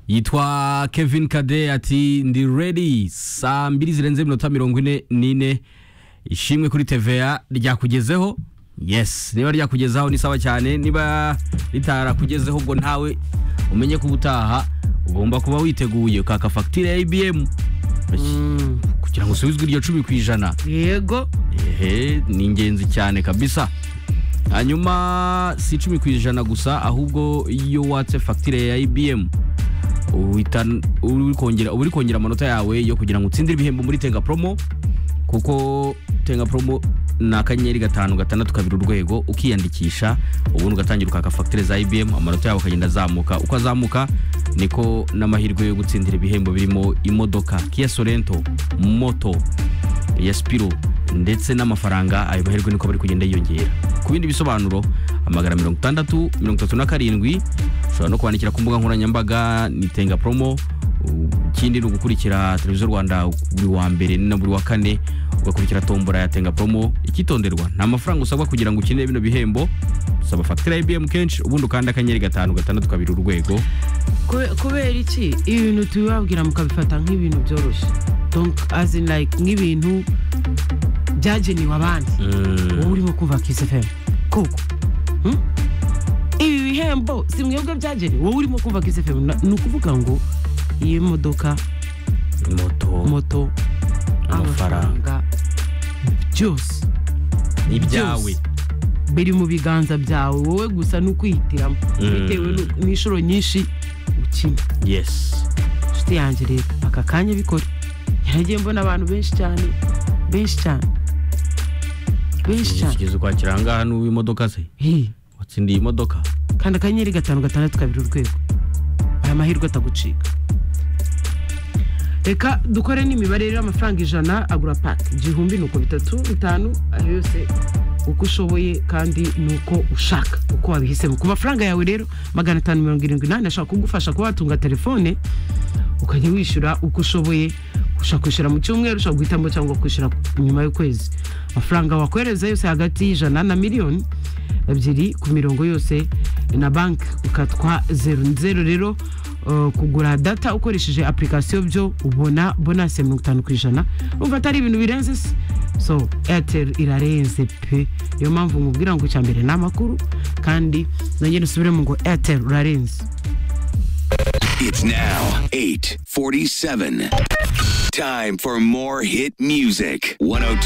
yitwa kevin kade ati ndi ready saa mbiri zirenze iminota mirongo ine n'ine ishimwe kuri tva ryakugezeho yes niba ryakugezaho ni sawa cyane niba ritarakugezeho ngo ntawe umenye ko ubutaha ugomba kuba witeguye ukaka fagitire ya ibm kugira ngo usubizwe iryo cumi ku ijana yego ehe ni ingenzi cyane kabisa hanyuma si icumi ku ijana gusa ahubwo iyo watse fagitire ya ibm uhita uri kongera uba uri kongera amanota yawe yo kugira ngo utsindire ibihembo muri tenga promo kuko tenga promo ni akanyenyeri gatanu gatandatu kabiri urwego ukiyandikisha ubundi ugatangira ukaka fagitire za ibm amanota yawe akagenda azamuka uko azamuka niko n'amahirwe yo gutsindira ibihembo birimo imodoka kiya sorento moto ya sipiro ndetse n'amafaranga ayo mahirwe niko bari kugenda yiyongera ku bindi bisobanuro amagana mirongo itandatu mirongo itatu na karindwi ushobora no kwandikira ku mbuga nkoranyambaga ni tenga promo ikindi ni ugukurikira televiziyo rwanda buri wa mbere na buri wa kane ugakurikira tombora ya tenga promo ikitonderwa nta mafaranga usabwa kugira ngo ukenere bino bihembo usaba fagitire ya ibm kenshi ubundi ukanda akanyenyeri gatanu gatandatu kabiri urwego Kube- kubera iki ibintu tubibabwira mukabifata nk'ibintu byoroshye donc as in like nk'ibintu byagenewe abandi wowe urimo kuva kisi fm koko Hmm? ibi bihembo si mwebwe byagenewe wowe urimo kuva kisi fm ni ukuvuga ngo iyi modoka moto moto amafaranga amafaranga byose ni ibyawe byose biri mu biganza byawe wowe gusa ni ukwihitiramo bitewe n'u- n'inshuro nyinshi ukina yes inshuti yanjye rero aka kanya bikora yaragiye mbona abantu benshi cyane benshi cyane benshi cyane kigeze ukwakira ahangaha n'uwo imodoka se Hey, watsindiye imodoka kanda akanyenyeri gatanu gatandatu kabiri urwego aya mahirwe atagucika reka dukore n'imibare rero amafaranga ijana agura paki igihumbi ni uko bitatu bitanu ayo yose uko ushoboye kandi ni uko ushaka uko wabihisemo ku mafaranga yawe rero magana atanu mirongo irindwi n'ane ashobora kugufasha kuba watunga telefone ukajya wishyura uko ushoboye ushobora kwishyura mu cyumweru ushobora guhitamo cyangwa kwishyura nyuma y'ukwezi amafaranga wakohereza yose hagati y'ijana na miliyoni ebyiri ku mirongo yose na banki ukatwa zeru ni zeru rero uh, kugura data ukoresheje apurikasiyo byo ubona bonasi ya mirongo itanu ku ijana urumva atari ibintu birenze se so airtel irarenze pe niyo mpamvu nkubwira ngo icya mbere ni amakuru kandi nongere usubiremo ngo airtel urarenze It's now 847. Time for more hit music. 102.